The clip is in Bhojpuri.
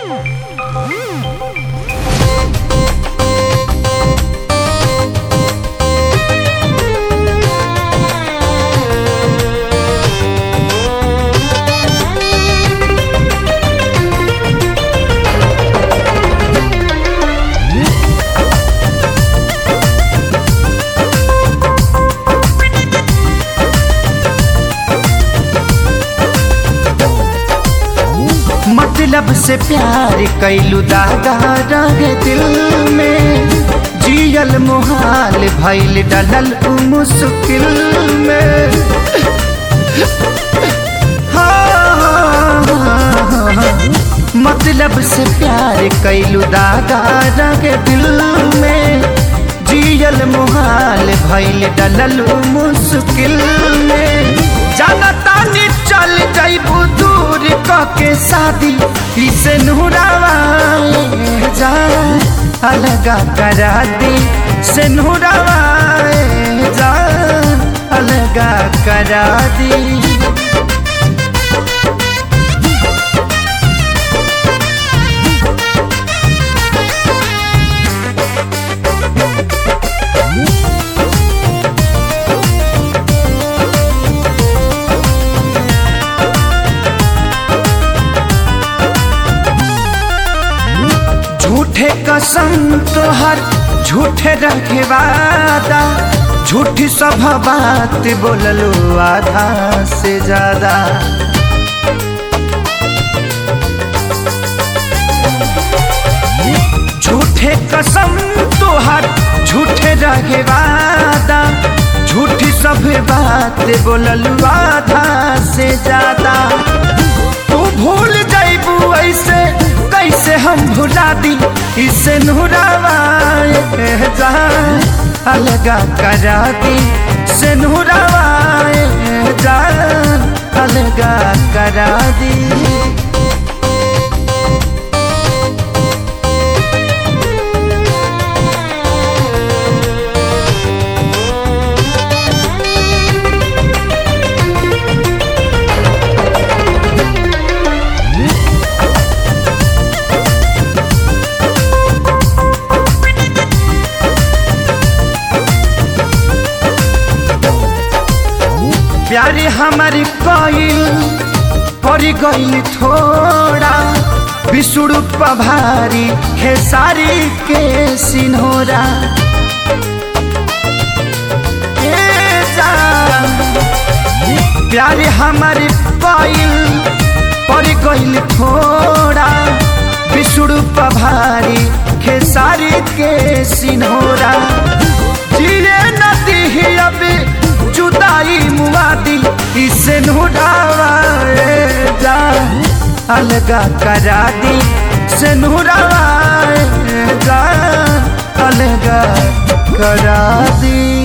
मतलब से प्यार कैलू दादा रग दिल में जियल मुहाल भैल डलल उ मुश्किल में हाँ, मतलब से प्यार कैलू दादा रग दिल में जियल मुहाल भैल डलल उ मुश्किल में जानता नी चल जैबू दूर के शादी इसे नूरावा जा अलगा करा दी से नूरावा जा अलगा करा दी झूठे कसम तोहर झूठे रखे वादा झूठी सब बात बोललो आधा से ज्यादा झूठे कसम तोहर झूठे रखे वादा झूठी सब बात बोललो आधा से ज्यादा तू भूल जाइबू ऐसे कैसे हम भुला दी इसे नूरावा जा अलगा करा दी से नूरावा जा अलगा करा दी प्यारे हमारी कोयल परी गई थोड़ा विष्णु पभारी खेसारी के सिन्होरा ए जान, प्यारे हमारी कोयल परी गई थोड़ा विष्णु पभारी खेसारी के सिन्होरा जिए नदी ही अभी जुदाई मुआदी इसे नूरावा जा अलगा करा दी से नूरावा जा अलगा करा दी